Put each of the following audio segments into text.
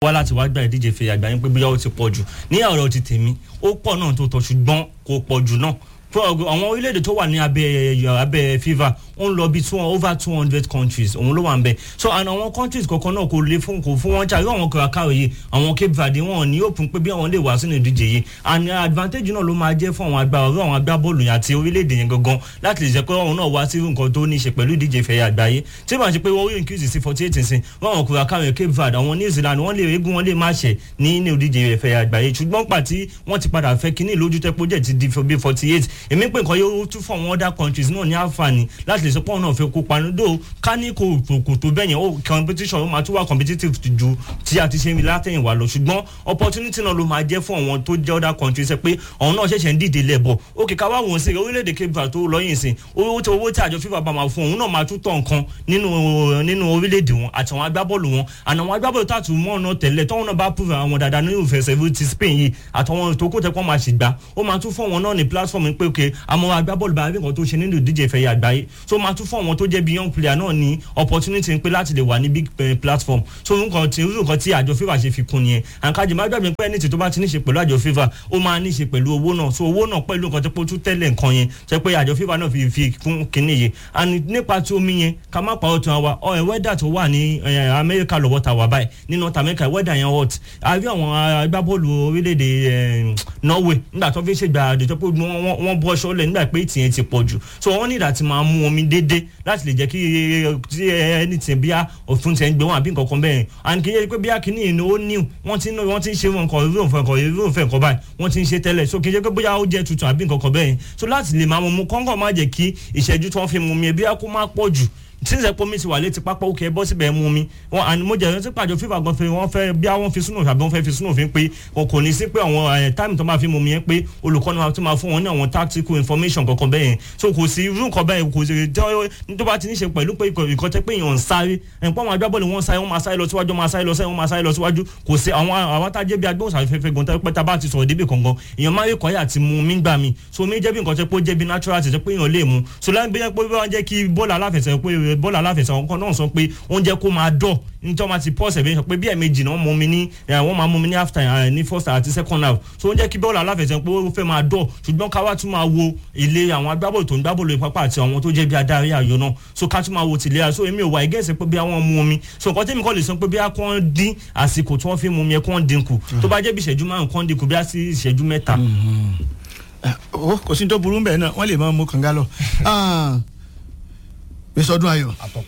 wá láti wá gba ìdíje fèrè àgbáyé pé bóyá ó ti pọ̀ jù ní ọ̀rọ̀ ti tèmi ó pọ̀ náà tó tọ́ ṣùgbọ́n kò pọ̀ jù náà àwọn orílẹ̀-èdè tó wà ní abẹ́ abẹ́ fifa ó ń lọ bí two over two hundred countries òun ló wà ń bẹ so and àwọn countries kọ̀ọ̀kan náà kò lè fún kò fún wọn ṣàrí àwọn kọ̀ọ̀kan yìí àwọn cape verde wọn ní òpin pé bí àwọn lè wá sínú ìdíje yìí and advantage náà ló máa jẹ́ fún àwọn agbára ọ̀rọ̀ àwọn agbábọ́ọ̀lù yẹn àti orílẹ̀-èdè yẹn gangan láti lè jẹ́ pé òun náà wá sí nǹkan tó ní í ṣe pẹ̀lú ìdíje ìfẹ̀yà àgbáyé tí màá ṣe pé wọ́n rí increase sí forty eight nsìn wọ́n àwọn kọ̀ọ̀kan yẹn cape verde àwọn new zealand wọ́n lè régún wọ́n lè má ṣẹ̀ ní ní ìdíje ìfẹ̀yà àgbáyé ṣùgbọ́n pàtí wọ́n ti padà fẹ́ kínní lójú tẹ́pọ̀ jẹ́ ti di bí forty eight èmi pé nǹkan yóò tún fún àwọn other countries náà ní àǹfààní láti lè sọ pé òun náà fẹ́ kópa nídò ká ní kò kò tó bẹ́yẹn ó competition ó máa tún wá competitive ju tí a ti ṣe látẹ̀yìnwá lọ ṣùgbọ́n opportunity náà ló máa jẹ́ fún àwọn tó jẹ́ other countries ẹ pé àwọn náà ṣẹ̀ṣẹ̀ ń dìde lẹ́bọ̀ òkè ká wá wọ́n sí orílẹ̀-èdè cape verde tó lọ́yìn sí owó tí owó tí àjọ fífa bá máa fún òun náà máa tún tọ̀ nǹkan nínú nínú orílẹ̀-èdè wọn àti àwọn agbábọ́ọ̀lù wọn àná àwọn agbábọ́ọ̀lù tá a tún mọ́ ọ̀nà tẹ̀lẹ̀ tọ́wọ́n náà bá prove àwọn dáadáa nínú ìfẹsẹ̀ ti spain yìí àtàwọn tó kó tẹ́pọ́n máa ṣègbà ó máa tún fún wọn náà ní platform pé òkè àwọn agbábọ́ọ̀lù bá rí nǹkan tó ṣe nínú ìdíje ìfẹ̀yà àgbáyé so máa tún fún àwọn tó jẹ́ bí young player náà ní opportunity pé láti lè wà ní big platform so nǹkan tí nǹkan tí àjọ fífa ṣe fi kún nìyẹn àǹkájì má gbàgbé pé ẹni tí tó bá ti ní ṣe pẹ̀lú àjọ fífa ó máa ní ṣe pẹ̀lú owó náà so owó náà pẹ̀lú nǹkan tó pé ó tún tẹ́lẹ̀ nǹkan yẹn ṣe pé àjọ fífa náà fi fi kún kínní yìí and nípa tí omi yẹn ká má pa ọtún wa ọ wẹ́dà tó wà ní amẹ́ríkà lọ́wọ́ ta wà báyìí ní north america wẹ́dà yẹn hot àbí àwọn agbábọ́ọ̀lù orílẹ̀-èdè norway nígbà tó fi ṣègbà àdèjọ́ pé wọ́n bọ́ ṣọ́lẹ̀ nígbà pé ìtìyẹn ti pọ̀ jù so wọ́n ní ìdá ti máa mú omi déédéé láti lè jẹ́ kí ẹni tí bíá òfin tẹ̀ ń gbé wọn àbí nǹkan kan bẹ́ẹ̀ and kì í ṣe pé bíá kìíní ìní ó new wọ́n ti wọ́n ti ń ṣe wọn nǹkan ìrú òfin nǹkan ìrú òfin nǹkan báyìí wọ́n ti ń ṣe tẹ́lẹ̀ so kì í ṣe pé bóyá ó jẹ́ tuntun àbí nǹkan kan bẹ́ẹ̀ so láti lè máa mú kọ́ńkọ́ má jẹ́ kí ìṣẹ́jú tí wọ́n fi mú mi bíá kó má pọ̀ jù tí sẹ pé mi ti wà létí pápá òkè bọ́ síbẹ̀ mú mi wọn àni mo jẹ́ ẹni pàjọ fífa gan fẹ́ wọ́n fẹ́ bí àwọn fi sínú àbí wọ́n fẹ́ fi sínú òfin pé wọn kò ní sí pé àwọn táìmù tó máa fi mú mi yẹn pé olùkọ́ni wa tó máa fún wọn ní àwọn tactical information kankan bẹ́ẹ̀ yẹn so kò sí irú nǹkan bẹ́ẹ̀ kò sí tó bá ti ní ṣe pẹ̀lú pé ìkọ́ tẹ́ pé èèyàn ń sáré ẹ̀ǹpọ̀ àwọn agbábọ́ọ̀lù wọn sáré wọn máa sáré lọ síwájú máa sáré lọ sẹ́yìn wọn máa sáré lọ síwájú kò sí àwọn àwọn tá a jẹ́ bí agbóhùnsáfẹ́fẹ́ gan tẹ́ pé tá a bá ti sọ̀rọ̀ débì kankan èèyàn máa rí kọ́yà àti mu mí gbà mí so mi jẹ́ bí nǹkan tẹ́ pé ó jẹ́ bí natural àti tẹ́ pé èèyàn lè mu so láì bí wọ́n jẹ́ kí bọ́ọ̀lù aláfẹsẹ̀ pé bọ́ọ̀lù aláfẹsẹ̀ ọkọ náà sọ pé oúnjẹ kó máa dọ̀ nítorí wọn ti pause ẹ̀bẹ̀ sọ pé bí ẹ̀mejì náà mú mi ní wọ́n máa mú mi ní half time ní first àti second half so oúnjẹ kí bọ́ọ̀lù aláfẹsẹ̀ pé ó fẹ́ máa dọ̀ ṣùgbọ́n ká wá tún máa wo ilé àwọn agbábọ́ọ̀lù tó ń gbábọ́ọ̀lù pápá àti àwọn tó jẹ́ bí adarí ayò náà so ká tún máa wo tìlera so èmi ò wá ẹgẹ́sẹ̀ pé bí àwọn mú mi so nǹkan tẹ́mi kọ́ lè sọ pé bí wọ́n dín àsìkò tí wọ́n fi mú mi ẹ̀ kí wọ́n dínkù tó bá jẹ́ bí ìṣẹ́jú márùn-ún kí wọ́n dínkù bí sí ìṣẹ́jú mẹ́ta. kò sí tó burú bẹ́ẹ̀ náà wọ́n lè máa mú kànga lọ. bẹ́sọ̀dún ayọ̀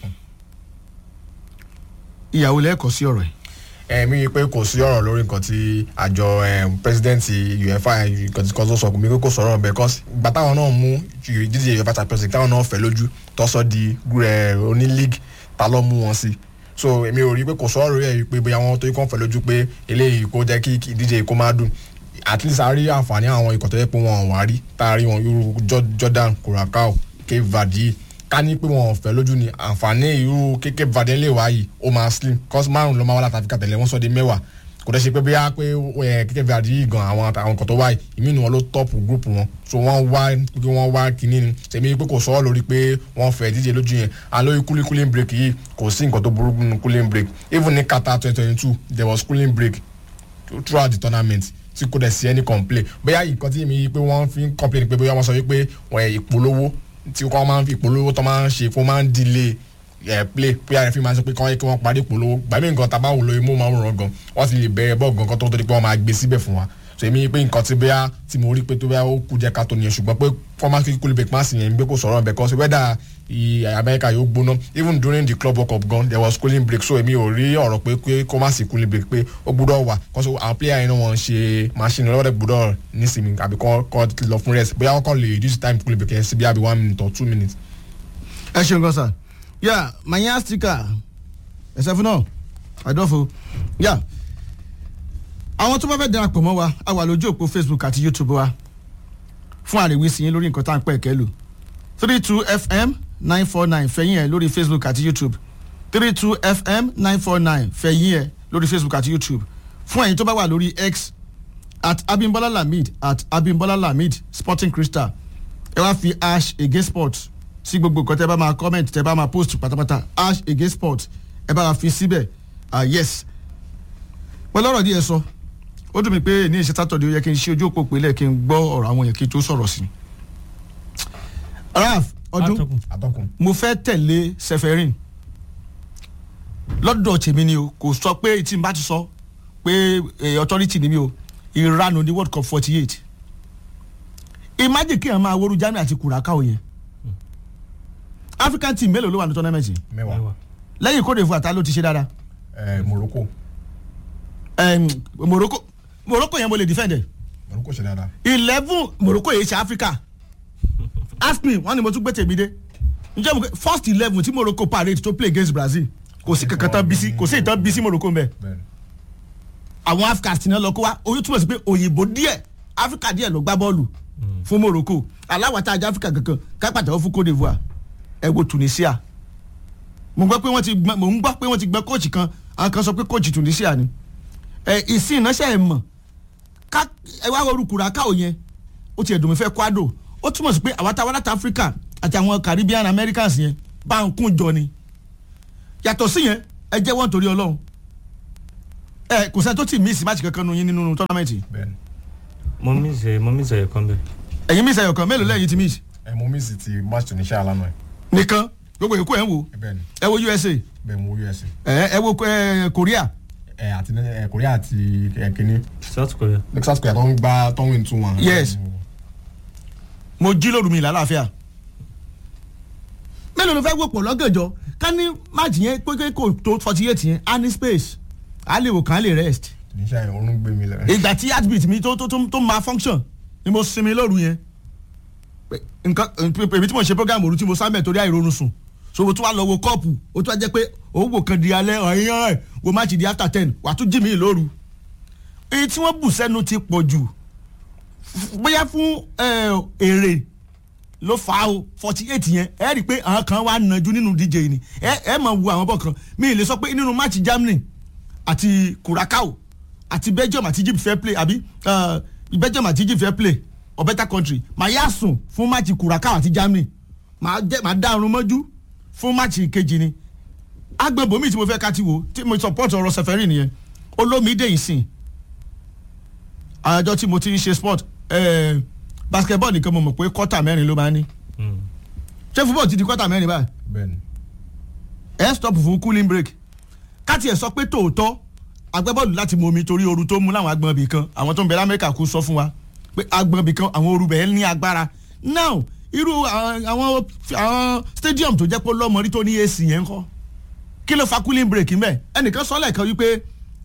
ìyàwó lẹ́ẹ̀kọ́ sí ọ̀rọ̀ yìí. ẹ̀mí pé kò sí ọ̀rọ̀ lórí nǹkan tí àjọ pẹ́sidẹ́ǹtì uefa nǹkan tí kan tó sọ mi kò sọ̀rọ̀ bẹ́ẹ̀ kọ́sì ìgbà táwọn náà mú jíjẹ uefa champions league táwọn náà fẹ́ lójú tọ́sọ́ di oní league ta ló mú wọn sí so èmi ò rí pé kò sọ̀rọ̀ lórí ẹ̀ pé bóyá wọn tó kàn fẹ́ lójú pé eléyìí kó jẹ́ kí ìdíje kó má dùn at least a rí àǹfààní àwọn ikọ̀ tó yẹ pé wọn ò wá rí tá a rí wọn irú jordan curacao cape verde ká ní pé wọn ò fẹ́ lójú ni àǹfààní irú kéke vade lè wá yìí ó máa slim cos márùn ló máa wá láti àfikà tẹ̀lé wọ́n sọ di mẹ́wàá kò dẹ́ ṣe pé bóyá pé kéke vade yìí gan àwọn àwọn nǹkan tó wá yìí ìmí ni wọn ló tọ́pù gúrùpù wọn so wọ́n wá pé wọ́n wá kínní ni tèmi pé kò sọ́ọ́ lórí pé wọ́n fẹ́ díje lójú yẹn àlóyè cooling cooling break yìí kò sí nǹkan tó burú nínú cooling break even ní Qatar twenty twenty two there was cooling break throughout the tournament tí kò dẹ̀ sí any complain bóyá nǹkan tí mi pé wọ́n fi ń complain pé bóyá wọ́n sọ wípé wọ́n ìpolówó tí wọ́n máa ń fi ìpolówó tó máa ń ṣe fún máa ń delay ẹ̀ play pé àrẹ fi máa ń sọ pé kí wọ́n kí wọ́n parí ìpolówó gbàmí nǹkan tá a bá wò lórí mú máa ń ràn gan wọ́n ti lè bẹ̀rẹ̀ bọ́ọ̀ gan kan tó tó di pé wọ́n máa gbé síbẹ̀ fún wa so èmi pé nǹkan tí bóyá tí mo rí pé tó bóyá ó kú jẹ́ ká tó nìyẹn ṣùgbọ́n pé former kíkú lè pass yẹn gbé kó sọ̀rọ̀ bẹ̀ kọ́ sí wẹ́dà Amẹ́ríkà yóò gbóná even during the club world cup gan there was cooling break so èmi ò rí ọ̀rọ̀ pé pé kó má sí cooling break pé ó gbúdọ̀ wà kó so àwọn player yẹn náà wọ́n ṣe machine lọ́wọ́dẹ̀ gbúdọ̀ nísìnyí àbí kọ́ kọ́ lọ fún rest bóyá wọ́n kọ́ lè reduce time cooling break yẹn sí bí àbí one minute or two minutes. ẹ ṣeun gan sa yà manya sticker ẹsẹ fún náà àdọ́fo yà àwọn tó bá fẹ́ darapọ̀ mọ́ wa a wà lójú òpó facebook àti youtube wa fún àríwísí yín lórí nǹkan tá à ń pẹ́ kẹ́ lò three two fm nine four nine fẹ̀yìn ẹ̀ lórí facebook àti youtube three two fm nine four nine fẹ̀yìn ẹ̀ lórí facebook àti youtube fún ẹ̀yin tó bá wà lórí x at abimbola lamid at abimbola lamid sporting crystal ẹ wá fi ash ege sport sí gbogbo nǹkan tẹ bá máa comment tẹ bá máa post pátápátá ash ege sport ẹ bá wa fi síbẹ̀ ah yes pẹ̀lú ọ̀rọ̀ díẹ̀ sọ ó dùn mí pé ní ìṣe sátọ̀dẹ̀ ó yẹ kí n ṣe ojú òpó pélé kí n gbọ́ ọ̀rọ̀ àwọn èèyàn kí n tó sọ̀rọ̀ sí i. raf ọdún Atọ́kùn. atọ́kùn mo fẹ́ tẹ̀lé seferin lọ́dọ̀ tèmi ni o kò sọ pé tí n bá ti sọ pé eh, authority ni mi o ìranu ní world cup forty eight imagine kí ẹ máa woru Germany àti Curacao yẹn African team mélòó ló wà ní tournament yìí mẹ́wàá lẹ́yìn Côte d'Ivoire ta ló ti ṣe dáadáa ẹ Morocco Em, Morocco Morocco yẹn mo lè defend ẹ Morocco ṣe dáadáa eleven Morocco yìí ṣe Africa ask me wọn ni mo tún gbé tèmi dé njẹ́ mo kẹ́ first eleven tí Morocco parade to play against Brazil kò sí kankan tán bísí kò sí ìtàn bísí Morocco mbẹ bẹ́ẹ̀ni àwọn Africa ti náà lọ kó wa oyún túmọ̀ sí pé òyìnbó díẹ̀ Africa díẹ̀ ló gbá bọ́ọ̀lù fún Morocco aláwàtà ajá Africa kankan kápátá fún Côte d'Ivoire ẹ wo Tunisia mo gbọ́ pé wọ́n ti gbọ́n mo ń gbọ́ pé wọ́n ti gbọ́n kóòchì kan àwọn kan sọ pé kóòchì Tunisia ni ẹ ìsìn ìnáṣẹ́ ẹ̀ mọ̀ ká ẹ wá wọrú Curacao yẹn ó ti ẹ̀dùn mi fẹ́ kwado ó túmọ̀ sí pé àwọn táwọn láti Africa àti àwọn Caribbean Americans yẹn bá ń kún jọ ni yàtọ̀ sí yẹn ẹ jẹ́ wọ́n torí Ọlọ́run ẹ kò sẹ́ni tó ti miss match kankan nu yín nínú tournament bẹ́ẹ̀ni mo miss ẹ mo miss ẹ kan bẹ. ẹ̀yin miss ẹyọ kan mélòó lẹ́yìn ti miss ẹ mo miss ti match Tunisia lánàá nìkan gbogbo èkó ẹ̀ ń wò ẹ bẹ́ẹ̀ni ẹ wo USA bẹ́ẹ̀ mo USA ẹ ẹ wo ẹ Korea ẹ àti ẹ Korea àti ẹ kínní South Korea. South Korea tó ń gbá tó ń win two one. Yes. mo jí lóru mi lálàáfíà mélòó ló fẹ́ wò pọ̀ lọ́gànjọ́ ká ní match yẹn pé kò tó forty eight yẹn á ní space á lè wò kàn á lè rest Tunisia yẹn orun gbé mi lẹ. ìgbà tí heartbeat mi tó tó tó tó máa function ni mo sinmi lóru yẹn Pé nǹkan èmi tí mo ṣe program òru tí mo sábẹ̀ torí àìrórun sùn so mo tún wá lọ wo kọ́ọ̀pù ó tún wá jẹ́ pé òun wò kan di alẹ́ ọ̀yàn ẹ̀ wo match di after ten wà á tún jí mi lóru èyí tí wọ́n bù sẹ́nu ti pọ̀ jù F- bóyá fún eh, èrè ló fà á o forty eight yẹn ẹ rí i pé àwọn kan wà nàjú nínú DJ yìí ni ẹ ẹ mọ̀ wo àwọn bọ̀ kan mi ì lè sọ pé nínú match Germany àti Curacao àti Belgium àti Egypt fair play àbí uh, Belgium àti Egypt fair play or better country màá yà sùn fún match Curacao àti Germany màá jẹ màá dá irun mọ́jú fún match kejì ni agbẹ̀bọ̀mí tí mo fẹ́ ká ti wò tí mo support ọ̀rọ̀ sẹfẹ̀rì nìyẹn olómìdé ìsìn àjọ tí mo ti ń ṣe sport eh, basketball nìkan mo mọ̀ pé kọ́tà mẹ́rin ló máa ń ní ṣé football ti di kọ́tà mẹ́rin báyìí bẹ́ẹ̀ni ẹ stop fún cooling break káti ẹ̀ sọ pé tòótọ́ agbábọ́ọ̀lù láti mọ omi torí ooru tó mú láwọn agbọ̀n ibì kan àwọn tó ń bẹ lamẹ́ríkà kú sọ fún wa pé agbọ̀n ibì kan àwọn ooru bẹ̀ẹ́ ní agbára now irú àwọn àwọn àwọn stadium tó jẹ́ pé lọ́mọrí tó ní AC yẹn ń kọ́ kí ló fa cooling break mbẹ́ ẹnìkan sọ lẹ́ẹ̀kan wípé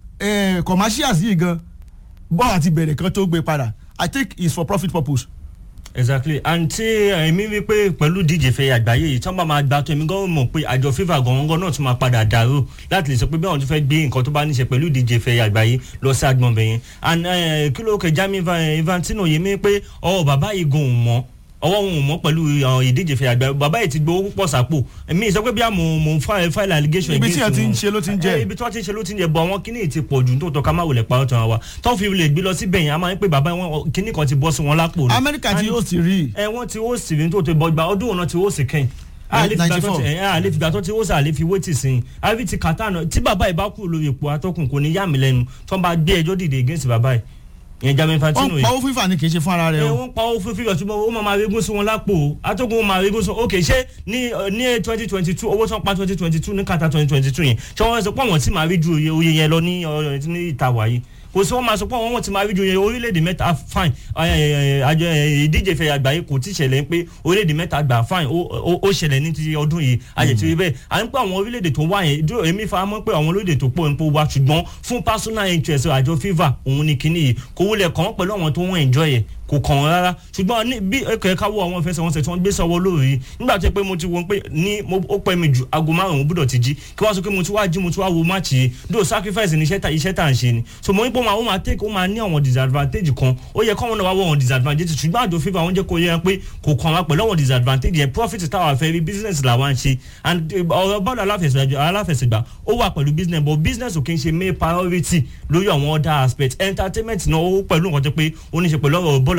eh, commercials yìí gan bọ́ọ̀ àti bẹ̀rẹ̀ kan tó gbé padà I think it's for profit purpose exactly and tí èmi wí pé pẹ̀lú díje fẹ́ àgbáyé yìí tí wọ́n bá máa gba tó èmi gan mọ̀ pé àjọ FIFA gangan náà tún máa padà dàrú láti lè sọ pé bí àwọn tó fẹ́ gbé nǹkan tó bá níṣe pẹ̀lú díje fẹ́ àgbáyé lọ sí agbọ̀n bẹ̀yẹn and eh, kí ló kẹ Gianni Infan- Infantino yìí mi pé ọ bàbá yìí gan ò mọ̀ ọwọ́ òun ò mọ̀ pẹ̀lú àwọn ìdíje fẹ́ àgbáyé bàbá yìí ti gbowó púpọ̀ sápò èmi sọ pé bí àmọ́ mò ń fa- file allegation Ibi tí against wọ́n ti ń wọn. ṣe ló ti ń jẹ́. Eh, ibi tí wọ́n ti ń ṣe ló ti ń jẹ bọ̀ àwọn kíní ti pọ̀ jù tó tọ́ ká má wòlẹ̀ pa ọ̀tàn wa tó fi lè gbé lọ síbẹ̀ yẹn a máa ń pè bàbá wọn kíní kan ti bọ́ sí wọn lápò ni. Amẹ́ríkà ti And- yóò sì rí ẹ wọ́n ti ó sì ní tó tó bọ́ gba ọdún òun náà ti ó sì kẹ́yìn àlè fìgbà tó ti ẹ àlè fìgbà tó ti ó sì àlè fi wétì sí i àbí ti kàtà náà tí bàbá yìí bá kú lórí ipò atọ́kùn kò ní yà mí lẹ́nu tó ń bá gbé ẹjọ́ dìde against bàbá yìí ìyẹn Gianni Infantino wọ́n yìí pa owó fífà ni kì í ṣe fún ara rẹ ẹ o. wọ́n pa owó fún fífẹ́ ṣùgbọ́n ó máa máa régún sí wọn lápò o atọ́kùn ó máa régún sí ok ṣé ní ẹ, ní twenty twenty two owó tí wọ́n pa twenty twenty two ní kàtà twenty twenty two yẹn ṣé wọ́n sọ pé àwọn tí máa rí ju oye oye yẹn lọ ní ọ, ní ìta wáyé kò sí wọ́n máa sọ pé àwọn tí máa rí ju oye orílẹ̀-èdè mẹ́ta fine ẹ, ẹ, ẹ, àjọ ẹ, ìdíje fẹ́ àgbáyé kò tí ì ṣẹlẹ̀ pé orílẹ̀-èdè mẹ́ta gbà fine ó- ó ó ṣẹlẹ̀ ní ti ọdún yìí ayẹ̀ tí ó rí bẹ́ẹ̀ à ń pẹ́ àwọn orílẹ̀-èdè tó wá yẹn dúró èmi fara mọ́ pé àwọn orílẹ̀-èdè tó pọ̀ ń pọ̀ wá ṣùgbọ́n fún personal interest àjọ FIFA òun ni kinní yìí kò wulẹ̀ kàn án pẹ̀lú àwọn tó wọ́n enjoy ẹ̀ kò kàn wọ́n rárá ṣùgbọ́n ní bí ẹ̀kọ́ ẹ̀ka wo àwọn ìfẹsẹ̀wọnsẹ̀ tí wọ́n gbé sọ́wọ́ lórí yìí nígbà tó yẹ pé mo ti wo pé ní mo- ó pẹ́ mi ju aago márùn-ún gbọ́dọ̀ ti jí kí wọ́n sọ pé mo ti wá jí mo ti wá wo máàcì yìí do sacrifice ní iṣẹ́ tá iṣẹ́ tá à ń ṣe ni so mo ní pé ó máa ó máa take ó máa ní àwọn disadvantage kan ó yẹ kọ́wọn náà wá wọ àwọn disadvantage ṣùgbọ́n àjọ FIFA wọ́n jẹ́ kó yẹ pé kò kàn wá pẹ̀lú àwọn disadvantage yẹn profit táwa fẹ́ rí business làwa ń ṣe and eh, ọ̀rọ̀ bọ́ọ̀lù aláfẹsẹ̀gbá aláfẹsẹ̀gbá ó wà pẹ̀lú business but business ò kí ń ṣe main priority lórí àwọn other aspects entertainment náà ó pẹ̀lú nǹkan tó pé ó ní ṣe pẹ̀lú ọ̀rọ̀ bọ́ọ̀lù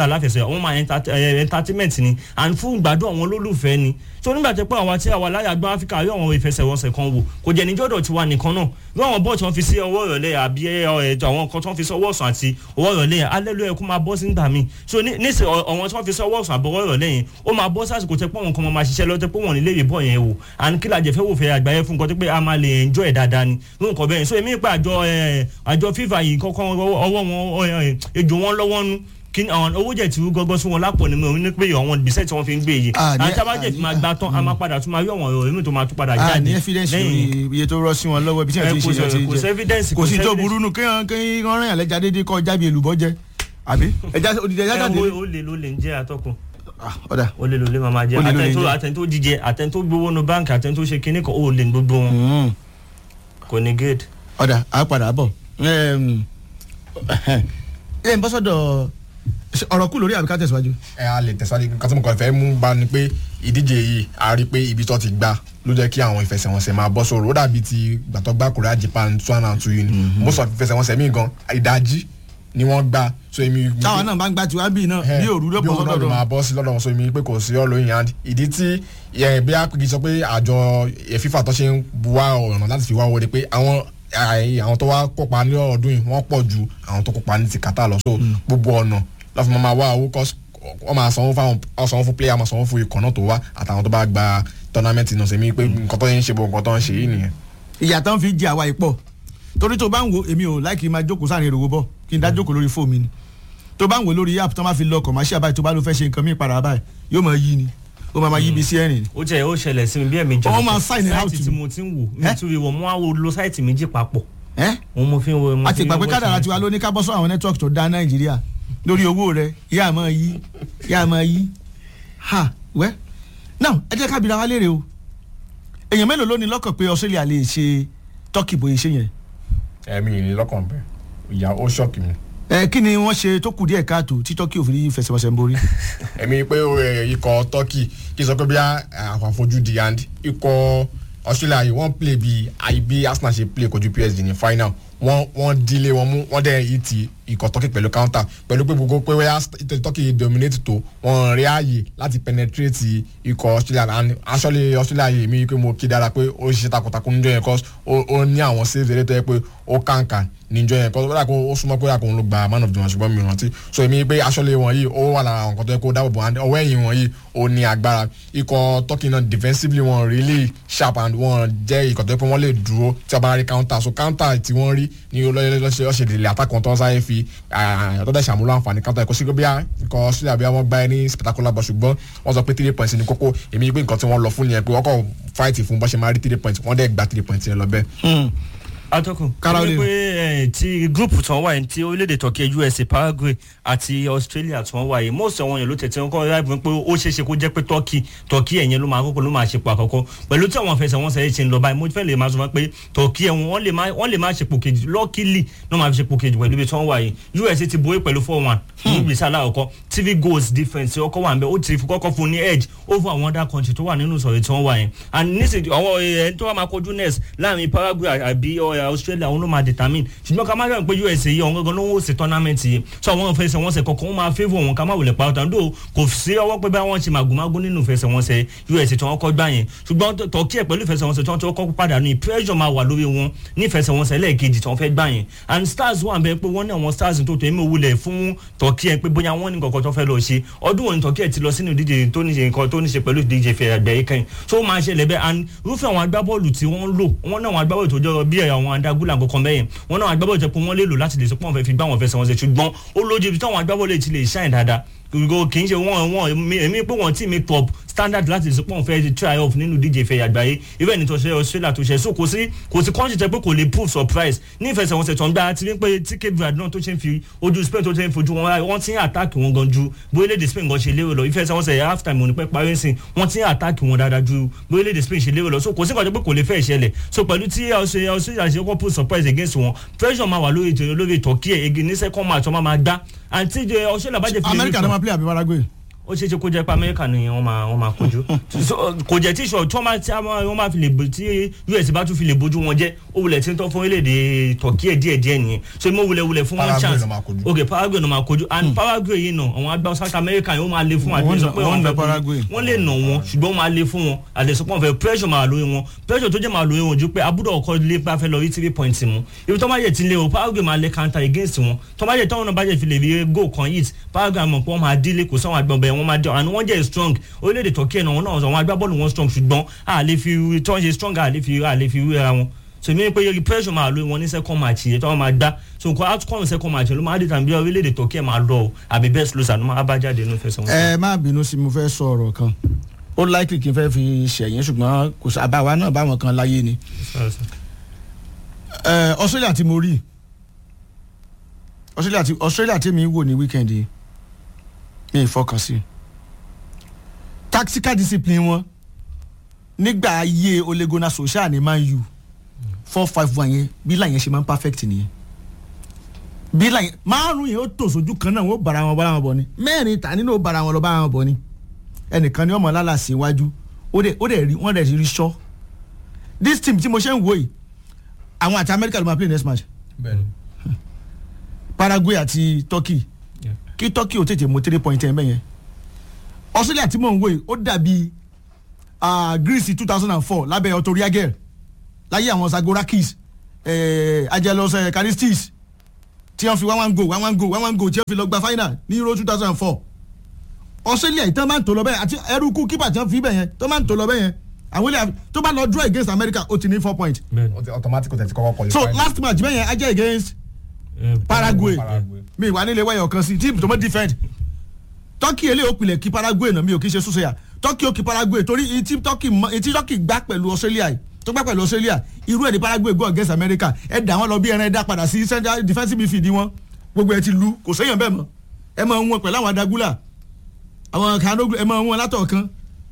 bọ́ọ̀lù aláfẹsẹ̀ wọ́n máa enter- eh, entertainment ni and fún ìgbádùn àwọn olólùfẹ́ ni so nígbà tó pé àwa tí àwa láyà gbọ́n áfíríkà rí àwọn ìfẹsẹ̀wọnsẹ̀ kan wò kò jẹ́ níjọ́dọ̀ tiwa nìkan náà bí àwọn bọ́ọ̀ tí wọ́n fi sí ọwọ́ ìrọ̀lẹ́ àbí ẹ, ẹ, àwọn nǹkan tí wọ́n fi sí ọwọ́ ọ̀sán àti ọwọ́ ìrọ̀lẹ́ alẹ́ ló yẹ kó máa bọ́ sí nígbà míì so ní- nísìn ọ- àwọn tí wọ́n fi sí ọwọ́ ọ̀sán àbọ̀wọ́ ìrọ̀lẹ́ yẹn ó máa bọ́ sásìkò tẹ́ pé àwọn kan máa ṣiṣẹ́ lọ́tẹ́ pé wọ́n nílé ìbọ̀ yẹn wò and kí lajẹ fẹ́ wò fẹ́ àgbáyé fún nǹkan tó pé a máa lè enjoy ẹ̀ dáadáa ni ní nǹkan bẹ́ẹ̀ so èmi pa àjọ ẹ, àjọ FIFA yìí kọ́kọ́ ọwọ́ wọn ẹ, ẹ, ejò wọn lọ́wọ́ nú kí ni àwọn owó jẹ ti rú gọgọ sí wọn lápò ní mi ní pé àwọn ìgbésẹ̀ tí wọ́n fi ń gbé yìí Ah, ní- àti abájẹ tí máa gbà tán a máa padà tún máa rí àwọn ọ̀rọ̀ èmi tó máa tún padà a jáde ní evidence lórí iye tó rọ sí wọn lọ́wọ́ ibi tí wọ́n ti ń ṣe kò ìṣẹ́ sí- kò sí evidence kò sí tó evidence. burú nù kéèyàn kéèyàn rìn àlẹ́jà déédéé kọ́ jábì èlùbọ́ jẹ àbí ẹja òdìdí ẹja ẹ jáde wo ó lè ló lè ń jẹ́ atọ́kùn Ah, ọ̀dà ó lè ló lè máa máa jẹ́ Ó lè ló lè àtẹ̀ntó jẹ́. àtẹ̀ntó jíjẹ àtẹ̀ntó gbowó nu báńkì àtẹ̀ntó ṣe kinní kan ó lè gbogbo wọn Mm. kò ní gate. ọ̀dà á padà bọ̀ Em, ẹ ń bọ́ sọ́dọ̀ ṣe ọ̀rọ̀ kù lórí àbíká tẹ̀síwájú. ẹ a lè tẹ̀síwájú nǹkan tí mo kàn fẹ́ mú bá ni pé ìdíje yìí a rí i pé ibi tó ti gbà ló jẹ́ kí àwọn ìfẹsẹ̀wọnsẹ̀ máa bọ́ sọ̀rọ̀ ó dàbí ti gbàtọ́ gbá Korea Japan two and two yìí ni most of ìfẹsẹ̀wọnsẹ̀ míì gan ìdajì ni wọ́n gbà so èmi. táwọn náà bá ń gbá tiwa bíi náà bí òru ló bí bọ́ òru náà ló sọ́dọ̀ máa bọ́ sí lọ́dọ̀ wọn so èmi pé kò sí ọ̀rọ̀ yìí and ìdí tí ẹ, bí apigi sọ pé àjọ ẹ, FIFA tó ṣe ń buwá ọ̀nà láti fi wá wọlé pé àwọn àì- àwọn tó wá kópa ní ọdún yìí wọ́n pọ̀ ju àwọn tó kópa ní ti Qatar lọ so gbogbo ọ̀nà lọ́fù máa máa wá owó kọ́ wọ́n máa sanwó fáwọn wọ́n sanwó fún player máa sanwó fún ikọ̀ náà tó wá àtàwọn tó bá gba tournament náà sẹ́mi pé nǹkan tó ń ṣe bó nǹkan tó ń ṣe yìí nìyẹn. ìyà tán fi jẹ àwa ìpọ̀ torí tó bá ń wo èmi ò láìkí máa jókòó sáà ní ìròwó bọ̀ kí n dá jókòó lórí fóònù mi ni tó bá ń wo lórí app tó máa fi lọ commercial báyìí tó bá ló fẹ́ ṣe nǹkan mí padà báyìí yóò máa yí ni ó máa máa yí bí sí ẹ̀rìn ni. ó jẹ́ ó ṣẹlẹ̀ sí mi bí ẹ̀mí Wọ́n máa sign it out sáìtì to tí me. mo ti ń wò mi Eh? tún rí wọ́n mo á wo lo sáìtì méjì papọ̀ ẹ́ òun mo fi ń wo mo àti fi ń ìgbà pé wo kádàrà ṣe- tiwa ló ní ká bọ́ sọ àwọn network tó dá nàìjíríà lórí owó rẹ yá máa yí yá máa yí ha wẹ́ now ẹ jẹ́ ká bira wa léèrè o èèyàn mélòó ló ní lọ́kàn pé Australia lè ṣe turkey bóyá ṣe yẹn ẹ̀mí ìrìn lọ́kàn bẹ́ẹ̀ ìyá ó ṣọ́ọ̀kì mi. ẹ kí ni wọ́n ṣe tó kù díẹ̀ káàtó tí turkey ò fi ní fẹsẹ̀wọnsẹ̀ ń borí. èmi pé ó, ẹ, ikọ̀ turkey kí n sọ pé bí àwọn àfojúdi and ikọ̀ australia yìí wọ́n play bí bí arsenal ṣe play kojú psg ní final wọ́n wọ́n dílé wọn mú wọ́n dẹ̀ yìí ti ikọ̀ turkey pẹ̀lú counter pẹ̀lú pé gbogbo pé wẹ́yà turkey dominate tó wọ́n rí ààyè láti penetrate ikọ̀ australia and actually australia yìí mi pé mo kí dára pé ó ṣiṣẹ́ takuntakun níjọ́ yẹn cause ó ó ní àwọn saves eré tó yẹ pé ó kàǹkà níjọ́ yẹn cause ó dà kó ó súnmọ́ pé àkóhun ló gba man of the match ṣùgbọ́n mi ò rántí so èmi pé actually wọn yìí ó wà lára àwọn nǹkan tó yẹ kó dáàbò bò and ọwọ́ ẹ̀yìn wọn yìí ó ní agbára ikọ̀ turkey náà defensively wọn really sharp and wọn jẹ́ ikọ̀ tó yẹ pé wọ́n lè dúró tí a bá rí counter so counter tí wọ́n rí ní lọ́sẹ̀ ọ̀sẹ̀ ìdílé attack wọn tó ń sáré fi àtọ́jà ìṣàmúlò àǹfààní counter ẹ̀kọ́ sí pé bí ikọ̀ australia bí wọ́n gbá ẹ ní spectacular ball ṣùgbọ́n wọ́n sọ pé three points ní kókó èmi pé nǹkan tí wọ́n lọ fún nìyẹn pé wọ́n kọ́ fight fún bọ́ ṣe máa rí three points wọ́n dẹ̀ gba three points yẹn lọ bẹ́ẹ̀. atọ́kùn Caroline. ó ní pé ẹ, ti group tí wọ́n wà yìí ti orílẹ̀-èdè turkey usa paraguay àti australia tí wọ́n wà yìí most àwọn èèyàn ló tẹ̀tẹ̀ wọn kọ́ ráìbù pé ó ṣeé ṣe kó jẹ́ pé turkey turkey ẹ̀yẹn ló máa kọ́kọ́ ló máa ṣe pò àkọ́kọ́ pẹ̀lú tí àwọn afẹsẹ̀wọnsẹ̀ yìí ṣe ń lọ báyìí mo fẹ́ lè máa sọ fún pé turkey ẹ̀wọ̀n wọ́n lè má wọ́n lè má ṣe pò kejì luckily ló máa fi ṣe pò kejì pẹ̀lú ibi tí wọ́n wà yìí usa ti borí pẹ̀lú four one ní ìgbésẹ̀ aláwọ̀kọ́ tv goals difference ọkọ̀ wà ń bẹ́ ó ti fi kọ́kọ́ fún ní edge over àwọn other country tó wà nínú ìsọ̀rọ̀ tí wọ́n wà yẹn and nísìnyí àwọn ẹni tó wà máa kojú next láàrin paraguay àbí ọ, australia òun ló máa determine ṣùgbọ́n ká má yọ̀ pé usa yìí ọ̀hún gangan ló ń wò sí tournament yìí so àwọn ìfẹsẹ̀wọnsẹ̀ kọ̀ọ̀kan wọ́n máa favour wọn ká má wulẹ̀ pa ọ̀tàn dó kò sí ọwọ́ pé báwọn ṣe màgòmágó nínú ìfẹsẹ̀wọnsẹ̀ usa tí wọ́n kọ́ gbà yẹn ṣùgbọ́n tọ́kí ẹ̀ pẹ̀lú ìfẹsẹ̀wọnsẹ̀ tí wọ́n ti kọ́ padà ní pressure máa wà lórí wọn ní ìfẹsẹ̀wọnsẹ̀ lẹ́ẹ̀kejì tí wọ́n fẹ́ gbà yẹn and stars wà bẹ́ẹ̀ pé wọ́n ní àwọn stars tó tó èmi wulẹ̀ fún tọ́kí ẹ̀ pé bóyá wọ́n ní kọ̀ọ̀kan tó fẹ́ lọ ṣe ọdún wọn ní tọ́kí ẹ̀ ti lọ sínú ìdíje tó ní ṣe nǹkan tó ní ṣe pẹ̀lú ìdíje fẹ̀ àgbẹ̀yẹ kẹ́yìn so ó máa ṣẹlẹ̀ bẹ́ẹ̀ and irúfẹ́ àwọn agbábọ́ọ̀lù tí wọ́n lò wọ́n náà àwọn agbábọ́ọ̀lù tó jọ bí àwọn adágúnlà kankan bẹ́yẹn wọ́n náà àwọn agbábọ́ọ̀lù tẹ pé wọ́n lè lò láti lè sọ pé wọ́n fẹ́ fi gbá wọn fẹsẹ̀ wọn ṣe ṣùgbọ́n ó lójú ibi táwọn agbábọ́ọ̀lù ti lè ṣáìn dáadáa gbogbo kì í ṣe wọn wọn èmi pé wọn tí mi top standard láti sọ pé wọn fẹ́ try off nínú díje ìfẹ́ àgbáyé even ní tó ṣe australia tó ṣe so kò sí kò sí kọ́ńtì tẹ pé kò lè prove surprise ní ìfẹsẹ̀wọnsẹ̀ tó ń gbá ti rí pé tí cape verde náà tó ṣe ń fi ojú spain tó ṣe ń fojú wọn wáyé wọ́n ti ń attack wọn gan ju bóyá spain gan ṣe lérò lọ ìfẹsẹ̀wọnsẹ̀ half time òní pẹ́ parí sí wọ́n ti ń attack wọn dáadáa ju bóyá spain ṣe lérò lọ so kò sí kọ́ńtì pé kò lè fẹ́ ìṣẹ̀lẹ̀ so pẹ̀lú tí australia ṣe kọ́ prove surprise against wọn pressure máa wà lórí lórí turkey ẹ̀ ní second match wọn máa gbá àti australia bá jẹ́ fi lè amẹ́ríkà náà máa play àbí paraguay. ó ṣeé ṣe kó jẹ́ pé amẹ́ríkà ni wọ́n máa wọ́n máa kojú So, kò jẹ́ tí ìṣòro tí wọ́n máa tí wọ́n máa fi lè bo- tí us bá tún fi lè bójú wọn jẹ́ ó wulẹ̀ tí ń tọ́ fún orílẹ̀-èdè turkey ẹ̀ díẹ̀ díẹ̀ nìyẹn so mo wulẹ̀ wulẹ̀ fún wọn Paraguay chance ló máa kojú. ok paraguay ló máa kojú and paraguay yìí nà àwọn agbáwo south america yìí ó máa le fún Wọ́n àdéhùn sọ nà- pé wọ́n wọ́n nà fẹ́ Paraguay. wọ́n lè nà wọ́n ṣùgbọ́n wọ́n máa le fún wọn àdéhùn pọ̀ fẹ́ pressure máa lóye wọn pressure tó jẹ́ máa lóye wọn ju pé abúdó ọkọ lé pé a fẹ́ lọ rí three points mu ibi tó máa yẹ ti lé o paraguay máa lé counter against wọn tó máa yẹ táwọn náà bá jẹ́ fi lè rí goal kan hit paraguay mọ̀ pé wọ́n máa dílé kò sáwọn agbọ̀n bẹ́ẹ̀ wọ́n máa dẹ́ and wọ́n jẹ́ strong orílẹ̀-èdè turkey náà wọn náà àwọn agbábọ́ọ̀lù wọn strong ṣùgbọ́n a lè fi tó ń ṣe strong a lè fi a lè fi wéra wọn so mi pe pressure máa lóye wọn ní second match yẹn tó wọn máa gbá so nǹkan outcome second match yẹn ló máa dé tàbí orílẹ̀-èdè turkey máa lọ o àbí best loser ló máa bá jáde nínú ìfẹsẹ̀ wọn. ẹ má bínú sí mo fẹ́ sọ ọ̀rọ̀ kan ó likely kí n fẹ́ fi ṣẹ̀yìn ṣùgbọ́n kò sí àbáwá náà báwọn kan láyé ni ẹ australia tí mo rí australia tí australia tí mi wò ní weekend yìí mi ì fọkàn sí tactical discipline wọn nígbà ayé olegona social ní man u four five one yẹn bí láyẹn ṣe máa ń perfect nìyẹn bí láyẹn márùn yẹn ó tò sójú kan náà wọn ó bára wọn bára wọn bọ ni mẹ́rin ta nínú ó bára wọn lọ bára wọn bọ ni ẹnìkan ni ọmọ lálàsì iwájú ó dẹ̀ ó dẹ̀ rí wọ́n dẹ̀ rí sọ this team tí mo ṣe ń wò yìí àwọn àti America ló máa play next match bẹ́ẹ̀ni Paraguay àti Turkey Yeah. kí Turkey ò tètè mú three point ẹ̀ mẹ́yẹn Australia tí mò ń wò yìí ó dàbí ah, Greece two thousand and four lábẹ́ Otto Reagel láyé àwọn Zagorakis eh, Angelos eh, Karistis tí wọ́n fi one one go one one go one one go tí wọ́n fi lọ gba final ní Euro two thousand and four Australia ìtàn máa ń tò lọ bẹ́ẹ̀ àti ẹrúkú kípa tí wọ́n fi bẹ̀ yẹn tó máa ń tò lọ bẹ́ẹ̀ yẹn àwọn ilé tó bá lọ draw against America ó ti ní four point bẹ́ẹ̀ni automatic tẹ̀ ti kọ́kọ́ qualify. so last match bẹ́ẹ̀ yẹn á jẹ́ against Eh, Paraguay Paraguay. mi wà nílé wáyọ̀ kan sí team tó mọ́ defend Turkey eléyìí ó pilẹ̀ kí Paraguay náà mi ò kí ṣe súnṣẹ́yà Turkey ó kí Paraguay torí etí Turkey mọ etí Turkey gbá pẹ̀lú Australia yìí tó gbá pẹ̀lú Australia irú ẹ̀ ní Paraguay go against America ẹ̀ dà wọ́n lọ bí ẹran ẹ̀ dá padà sí central defensive midfield wọn gbogbo ẹ̀ ti lu kò séyàn bẹ́ẹ̀ mọ́ ẹ̀ máa ń wọn pẹ̀lú àwọn adagula àwọn kanoglu ẹ̀ máa ń wọn látọ̀ kan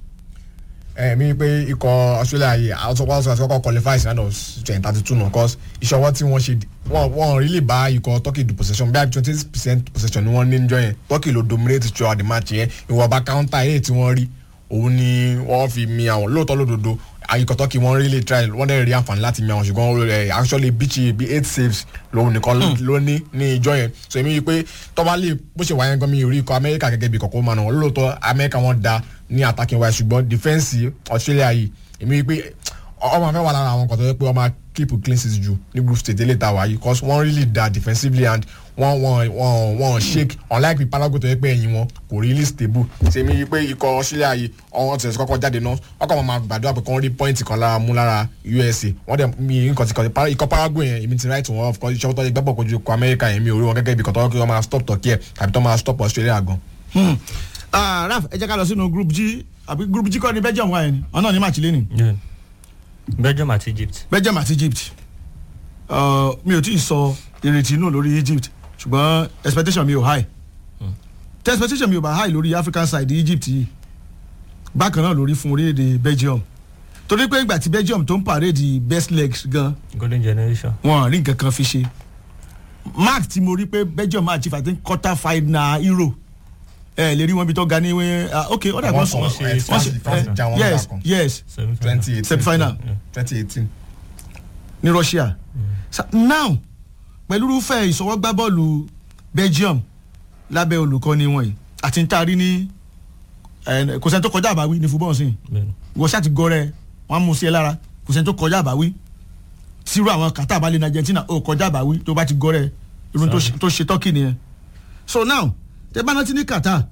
ẹ mi pé ikọ̀ Australia yìí àwọn tó kọ́ sọ kọ́ qualify sí round of twenty thirty two náà cause ìṣọwọ́ tí wọ́n ṣe wọ́n wọ́n really bá ikọ̀ Turkey do possession bí i twenty percent possession ni wọ́n ní níjọ́ yẹn Turkey ló dominate throughout the match yẹn ìwọ̀nba counter eré tí wọ́n rí òun ni wọ́n fi mi àwọn lóòótọ́ lódodo ikọ̀ Turkey wọ́n really try wọ́n dẹ̀ rí àǹfààní láti mi àwọn ṣùgbọ́n ẹ actually bíi bíi eight saves lòun nìkan ló ní ní ìjọ yẹn so èmi rí i pé tọ́ba lè bó ṣe wáyé gan mi rí ikọ̀ Amẹ́ríkà gẹ́gẹ́ bí kọ̀ọ̀kan máa nà wọ́n lóòótọ́ Amẹ́ríkà wọ́n da ní attacking wise ṣùgbọ́n defence Australia yìí èmi rí i pé ọmọ afẹ́ wà lára àwọn kan tó yẹ pé ọmọ keep clean sheet ju ní group stage eléyìí tá a wà yìí cause wọ́n really da defensively and wọ́n wọ́n wọ́n wọ́n shake unlike bí Paraguay tó yẹ pé ẹ̀yìn wọn kò really stable ṣèmi rí i pé ikọ̀ Australia yìí ọ̀hún ti kọ́kọ́ jáde náà wọ́n kọ́ máa gbàdúrà pé kọ́ rí point kan lára mú lára USA wọ́n dẹ̀ mi nǹkan ti kọ́ ikọ̀ Paraguay yẹn èmi ti right wọn of course iṣẹ́ tó yẹ gbẹ́bọ̀ kojú ikọ̀ America yẹn mi ò rí wọn gẹ́gẹ́ bí kọ́tọ́ kí wọ́n máa stop Turkey ẹ̀ tàbí tó máa stop Australia gan. Hmm. Ah, Raf ẹ jẹ́ ká lọ sínú group G àbí group G kọ́ ni Belgium wà yẹn ni ọ̀nà ní match lẹ́nu Yeah. Belgium àti Egypt. Belgium àti Egypt uh, mi ò tí ì sọ ìrètí inú lórí Egypt ṣùgbọ́n expectation mi ò high tí expectation mi ò bá high lórí African side Egypt yìí bákan náà lórí fún orílẹ̀-èdè Belgium torí pé ìgbà tí Belgium tó ń parade best legs gan Golden generation. wọn rí nǹkan kan fi ṣe mark tí mo rí pé Belgium máa achieve I think quarter final Euro ẹ lè rí wọn bí tó ga ní ah, ok ó dàgbọ́n sọ wọ́n ṣe ẹ, France France já wọn yes lára kan yes twenty eighteen semi-final twenty eighteen. ní Russia Sa- now pẹ̀lú irúfẹ́ ìsọwọ́gbá bọ́ọ̀lù Belgium lábẹ́ olùkọ́ni wọn yìí àti ń taari ní ẹ̀, kò sẹ́ni tó kọjá àbáwí ní fúbọ́ọ̀ sí Bẹ́ẹ̀ni. wọ́n ṣáà ti gọ́rẹ́ wọ́n á mú sí ẹ lára kò sẹ́ni tó kọjá àbáwí tírú àwọn Qatar balẹ̀ ní Argentina ó kọjá àbáwí tó bá ti gọ́rẹ́ irun tó ṣe- tó ṣe Turkey nìyẹn so now tẹ bá rántí ní Qatar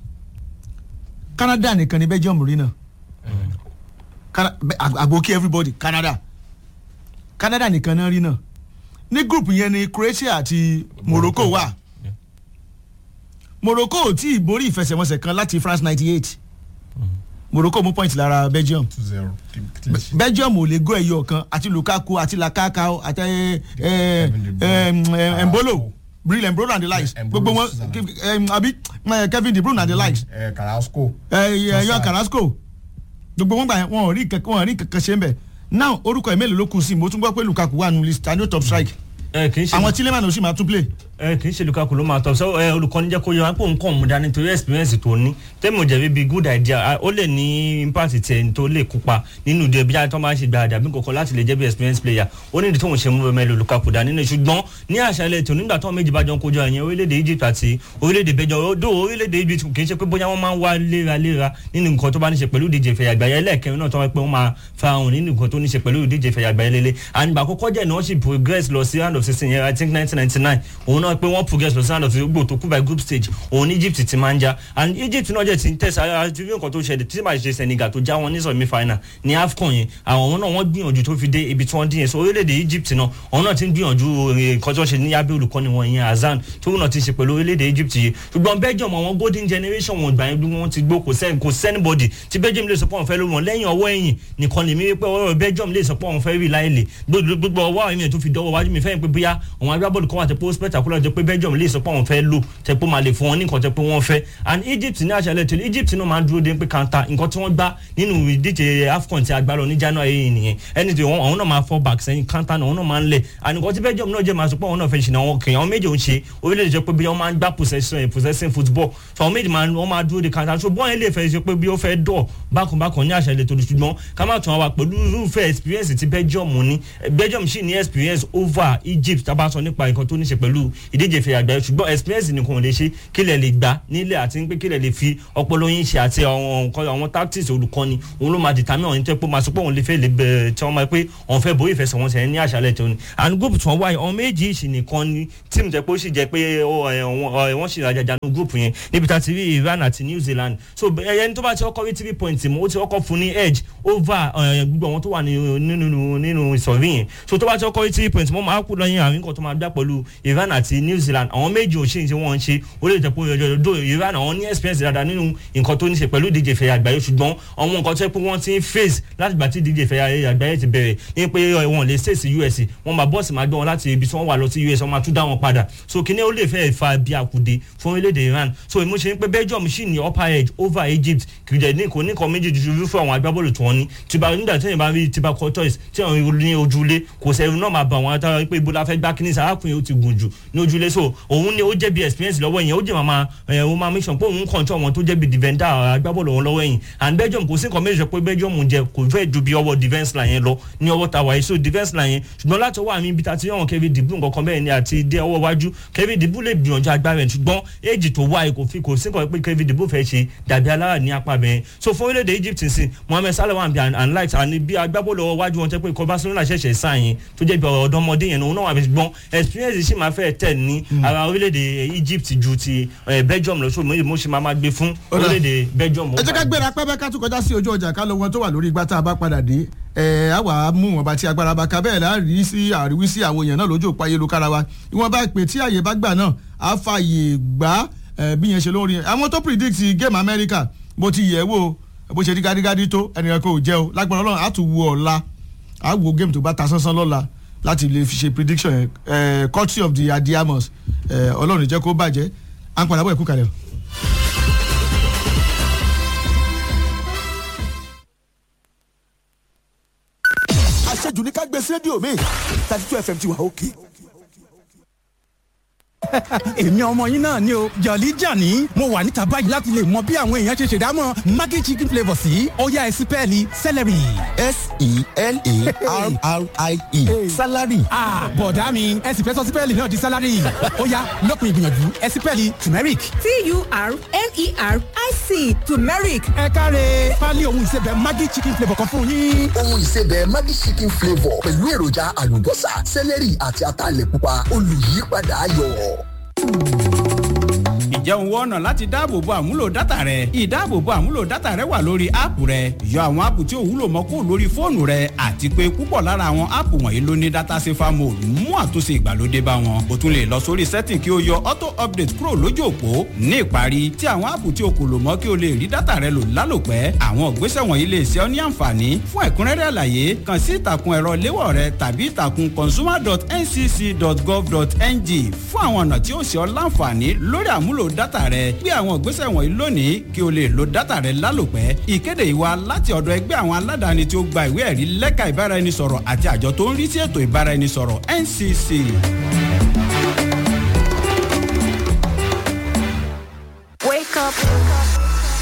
Canada nìkan ni Belgium rí náà Cana- bẹ- ag- àgbókí everybody Canada Canada nìkan náà rí náà ní group yẹn ni Croatia àti Morocco wà Yeah. Morocco ò tí ì borí ìfẹsẹ̀wọnsẹ̀ kan láti France ninety eight Morocco mú point lára Belgium two zero clean sheet. Belgium ò lè gó ẹyọ kan àti Lukaku àti Lakaka àti ẹ, ẹ, ẹ, ẹ, Embolo Bril Embolo and the likes Embolo gbogbo wọn Switzerland. ẹ, àbí ẹ, Kevin De Bruyne and the likes ẹ Carrasco ẹ yọ Trossard. Carrasco gbogbo wọn gbà yẹn wọn ò rí kankan wọn ò rí kankan ṣe ń bẹ now orúkọ ẹ̀ mélòó ló kù sí i mo tún gbọ́ pé Lukaku wà nù list tani ó top strike ẹ kì í ṣe àwọn Tielemans ò sì máa tún play ẹ kì í ṣe lukaku ló máa tọ sọ ẹ olùkọ́ni jẹ́ kó yẹ wá pé òun kàn mú dání torí experience tó ní tẹ́mi ò jẹ̀bi bíi good idea ah, ó lè ní impact tiẹ̀ tó lè kópa nínú ìdè bí tó máa ń ṣe gba àdàbí kankan láti lè jẹ́ bí experience player ó ní ìdí tóun ṣe mú mẹ́lò lukaku dání ní ṣùgbọ́n ní àṣálẹ̀ tó nígbà tó méjì bá jọ ń kojú ẹ̀yìn orílẹ̀-èdè Egypt àti orílẹ̀-èdè bẹ́jọ odò orílẹ̀-èdè Egypt kì í ṣe pé bóyá wọ́n máa ń wá léraléra nínú nǹkan tó bá ní ṣe pẹ̀lú ìdíje ìfẹ̀yà àgbáyé ẹlẹ́ẹ̀kẹrin náà tó wọ́n pé wọ́n máa fa ohun nínú nǹkan tó ní ṣe pẹ̀lú ìdíje ìfẹ̀yà àgbáyé lélẹ̀ àgbà àkọ́kọ́ jẹ́ ni wọ́n sì progress lọ sí round of sixteen yẹn I think nineteen ninety nine òun náà pé wọ́n progress lọ sí round of sixteen gbò tó kú by group stage òun ní Egypt ti máa ń já and Egypt náà jẹ́ ti ń tẹ̀sí àti bí nǹkan tó ṣẹlẹ̀ tí màá ṣe Senegal tó já wọn ní semi final ní AFCON yẹn àwọn náà wọ́n gbìyànjú tó fi dé ibi tí wọ́n dín yẹn so orílẹ̀-èdè Egypt náà àwọn náà ti ń gbìyànjú nǹkan tó ṣe ní abẹ́ olùkọ́ni wọn yẹn Hazard tó náà ti ṣe pẹ̀lú orílẹ̀-èdè Egypt yìí ṣùgbọ́n Belgium àwọn golden generation wọn gbà yẹn bí wọ́n ti gbó kò sẹ́ni kò sẹ́nibọ́dì tí Belgium lè sọ pé wọ́n fẹ́ lórí wọn lẹ́yìn ọwọ́ ẹ̀yìn nìkan lèmi wípé ọwọ́ Belgium lè sọ pé wọ́n fẹ́ rí láìlè gbogbo ọwọ́ àwọn èèyàn tó fi dọ́wọ́ wájú mi fẹ́ pé bóyá àwọn agbábọ́ọ̀lù kan wà tẹ́ pé ó spectacular jẹ́ pé Belgium lè sọ pé wọ́n fẹ́ lò tẹ́ pé ó máa lè fún wọn ní nǹkan tẹ́ pé wọ́n fẹ́ and Egypt ní àṣálẹ́ tẹ́lẹ̀ Egypt náà máa ń dúró dé pé kanta nǹkan tí wọ́n gbá nínú ìdíje AFCON tí a gbá lọ ní January yìí nìyẹn ẹni tí àwọn náà máa fall back sẹ́yìn kanta náà àwọn náà máa ń lẹ̀ and nǹkan tí Belgium náà jẹ́ máa sọ pé àwọn náà fẹ́ ṣe náà wọn kì í àwọn méjì ò ń ṣe orílẹ̀-èdè jẹ́ pé bí wọ́n máa ń gbá possession possessing football so àwọn méjì wọ́n máa dúró de kanta so bọ́ọ̀ yẹn lè fẹ́ ṣe pé bí ó fẹ́ dọ̀ bákanbákan ní àṣálẹ́ tó ṣùgbọ́n ká má tún wa pẹ̀lú irúfẹ́ experience tí Belgium ní Belgium sì ní experience over Egypt tá a bá sọ nípa nǹkan tó ní ṣe pẹ̀lú ìdíje ìfẹ̀yà àgbáyé ṣùgbọ́n experience nìkan ò lè ṣe kílẹ̀ lè gbà nílẹ̀ àti pé kílẹ̀ lè fi ọpọlọ yín ṣe àti àwọn nǹkan àwọn tactics olùkọ́ni òun ló máa determine ọ̀hún tó pé máa sọ pé òun lè fẹ́ lè bẹ̀rẹ̀ tí wọ́n máa pé òun fẹ́ borí ìfẹsẹ̀wọnsẹ̀ ní àṣálẹ̀ tó ní and group tí wọ́n wáyé ọ̀hún méjì ìṣì nìkan ni team tẹ́ pé ó sì jẹ́ pé wọ́n sì rajajà ní group yẹn níbi tá ti rí Iran àti New Zealand so ẹni tó bá ti kọ́kọ́ rí three points mọ́ ó ti kọ́kọ́ fún ní edge over gbogbo àwọn tó wà nínú nínú ìsọ̀rí yẹn so tó bá ti kọ́kọ́ rí three points mọ́ máa kú lọ́yìn àárín kan tó máa dá pẹ̀lú Iran àti New Zealand àwọn méjì ò ṣe ń ṣe wọ́n ń ṣe ó lè jẹ́ pé ọjọ́ Iran àwọn ní experience dáadáa nínú nǹkan tó ní ṣe pẹ̀lú ìdíje ìfẹ̀yà àgbáyé ṣùgbọ́n àwọn nǹkan tó yẹ pé wọ́n ti ń face láti gbà tí ìdíje ìfẹ̀yà àgbáyé ti bẹ̀rẹ̀ ní pé wọ́n lè ṣe sí US wọ́n máa bọ́ọ̀sì máa gbé wọn láti ibi tí wọ́n wà lọ sí US wọ́n máa tún dá wọn padà so kíní ó lè fẹ́ fa bí àkùdé fún orílẹ̀-èdè Iran so èmi ṣe ń pé Belgium sì ní upper edge over Egypt kìrìjẹ ní kò ní kan méjì ju fún àwọn agbábọ́ọ̀lù tí wọ́n ní tìbà nígbà tí èèyàn bá rí tìbà tortoise tí wọ́n ní ojúlé kò sẹ́rù náà máa bá àwọn atara pé ibo la fẹ́ gbá kíní sàrákùnrin ó ti gùn jù ní ojúlé so òun ni ó jẹ́ bí experience lọ́wọ́ yẹn ó jẹ́ màmá ẹ̀ ó máa make sure pé òun control wọn tó jẹ́ bí defender agbábọ́ọ̀lù wọn lọ́wọ́ yẹn and Belgium kò sí nǹkan méjì pé Belgium jẹ kò fẹ́ ju bí ọwọ́ defence line yẹn lọ ní ọwọ́ tàwa yìí so defence line yẹn ṣùgbọ́n láti ọwọ́ àmì ibi tá ti yàn Kevin De Bruyne nǹkan bẹ́ẹ̀ ni àti dé ọwọ́ wájú Kevin De Bruyne lè gbìyànjú agbára ẹ̀ ṣùgbọ́n éèjì tó wáyé kò fi kò sí nǹkan pé Kevin De Bruyne fẹ́ ṣe dàbí alára ní apá bẹ́ẹ̀ so fún orílẹ̀-èdè Egypt sí Mohamed Salah wà bí and light and bí agbábọ́ọ̀lù ọwọ́ wájú wọn tẹ́ pé ikọ̀ Barcelona ṣẹ̀ṣẹ̀ sá yẹn tó jẹ́ bí ọ̀dọ́mọdé yẹn òun náà wà bí ṣùgbọ́n experience sì máa fẹ́ tẹ̀ ní ara orílẹ̀-èdè Egypt ju ti Belgium lọ so mo ṣe máa gbé fún orílẹ̀-èdè Belgium. ẹ jẹ́ ká gbéra pẹ́pẹ́ ká tún kọjá sí ojú ọjà ká lọ wọn tó wà lórí igbá tá a bá padà dé ẹ á wà á mú wọn bá ti agbára bá ka bẹ́ẹ̀ láàrí sí àríwí sí àwọn èèyàn náà lójú òpó ayélujára wa ìwọ̀n bá pè tí àyè bá gbà náà á fààyè gbá bí yẹn ṣe lórí àwọn tó predict game America bó ti yẹ̀ wò bó ṣe rí gádígádí tó ẹnìkan kò jẹ́ o lágbára Ọlọ́run á tún wo ọ̀la á wo game tó bá ta sánsán lọ́la láti lè fi ṣe prediction yẹn courtesy of the adiamos Ọlọ́run jẹ́ kó bàjẹ́ à ń padà bọ̀ ẹ̀kú kalẹ̀ o. àṣejù ní ká gbé sí rédíò mi thirty two fm ti wà òkè. èmi ọmọ yín náà ni o jọ̀lí jàní mo wà níta báyìí láti lè mọ bí àwọn èèyàn ṣe ṣèdámọ̀ maggi chicken flavour sí ọ̀yá ẹ̀sìn pẹ́ẹ́lí celery. s-e-l-a-r-r-i-e salary. bọ̀dá mi ẹ̀sìn fẹ́ sọ sí pẹ́ẹ́lí náà di salary ọ̀yá lópin ìgbìyànjú ẹ̀sìn pẹ́ẹ́lí turmeric. t-u-r-m-e-r-i-c turmeric. ẹ káre pálí ohun ìsebẹ̀ maggi chicken flavour kan fún yín. ohun ìsebẹ̀ maggi chicken flavour pẹ̀lú èròjà àlùbọ́sà celery àti ataalẹ̀ pupa olùyípadà ayọ̀ ǹjẹ́ òun wọ́n ọ̀nà láti dáàbòbo àmúlò dátà rẹ ìdáàbòbo àmúlò dátà rẹ wà lórí áàpù rẹ yọ àwọn áàpù tí ò wúlò mọ́ kó lórí fóònù rẹ àti pé púpọ̀ lára àwọn áàpù wọ̀nyí ló ní dátà safer mode mú àtúnṣe ìgbàlódé bá wọn o tún lè lọ sórí setting kí o yọ auto update kúrò lójú òpó ní ìparí tí àwọn áàpù tí o kò lò mọ́ kí o lè rí dátà rẹ lò lálòpẹ́ àwọn ìgbésẹ̀ wọ̀nyí lè ṣe ọ́ ní àǹfààní fún ẹ̀kúnrẹ́rẹ́ àlàyé kàn sí ìtàkùn ẹ̀rọ léwọ̀ rẹ tàbí ìtàkùn consumer.ncc.gov.ng fún àwọn ọ̀nà tí ó ṣe ọ́ láǹfààní lórí àmúlò dátà rẹ gbé àwọn ìgbésẹ̀ wọ̀nyí lónìí kí o lè lo dátà rẹ lálòpẹ́ ìkéde ìwà láti ọ̀dọ̀ ẹgbẹ́ àwọn aládàáni tí ó gba ìwé ẹ̀rí lẹ́ka ìbáraẹnisọ̀rọ̀ àti àjọ tó ń rí sí ètò ìbáraẹnisọ̀rọ̀ NCC. up.